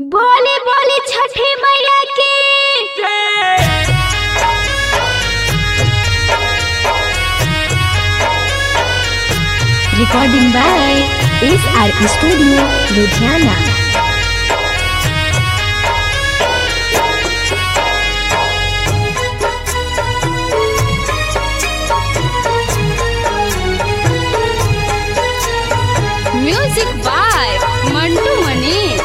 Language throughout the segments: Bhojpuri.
बोले बोले छठे मैया की recording by S R studio Ludhiana music by Mantu Manish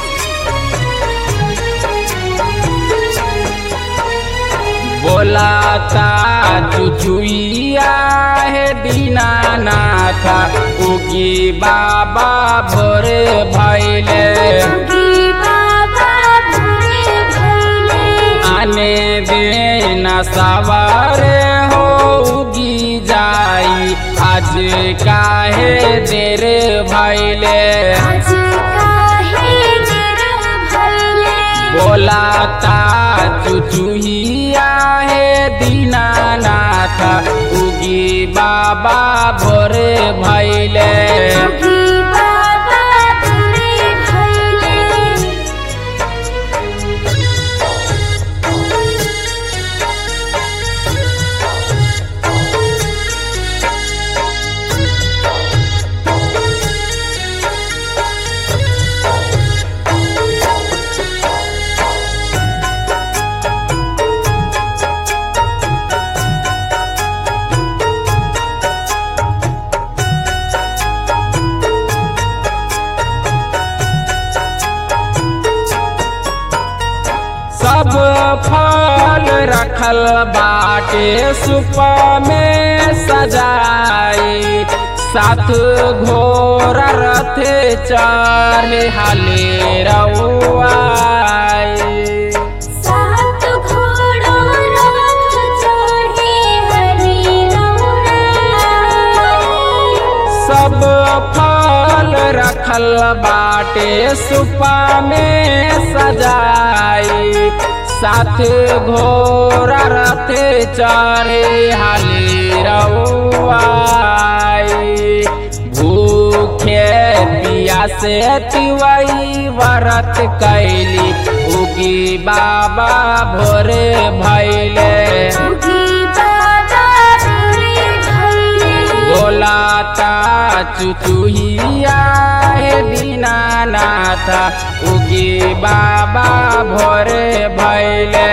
बोलाता चुचुइया है दीनानाथा उगी बाबा भोरे भैले आने देना सवारे हो उगी जाई आज काहे देर भैले बोलाता चुचुहिया है दीनानाथ उगी बाबा भोरे भैले सब फल रखल बाटे सुप में सजाई सात घोर रथ चढ़े हाले रउआई सब फल रखल बाटे सुपा में सजाई साथ घोरा रथ चढ़े हाली रउआई भूखे पिया से तिवई व्रत कैली उगी बाबा भोरे भैले बोलाता चुचुहिया हे दीनानाथ उगी बाबा भोरे भैले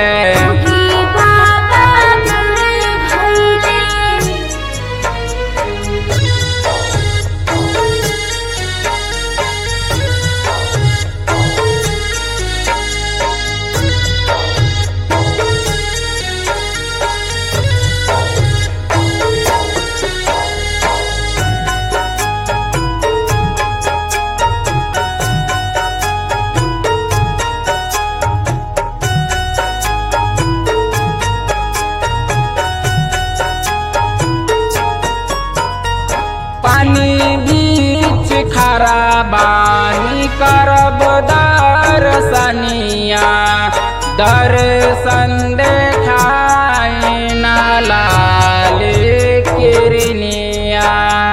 पानी बीच खरा बानी करब दर्शनिया दर्शन देखाई न लाल किरनिया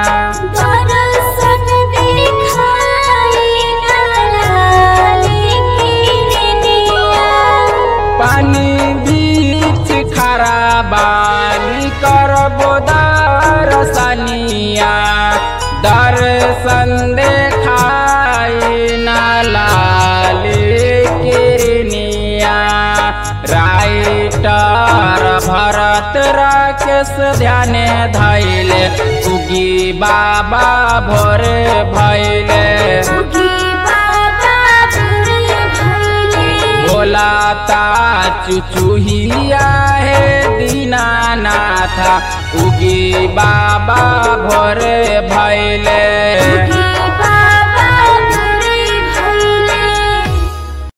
पानी बीच खरा बानी करब दर्शनिया दर्शन देखाई न लाल किरनिया राइटर भरत राकेश ध्यान धैले उगी बाबा भोरे भैले बोलाता चुचुहिया है दीनानाथ उगी बाबा भोरे भैले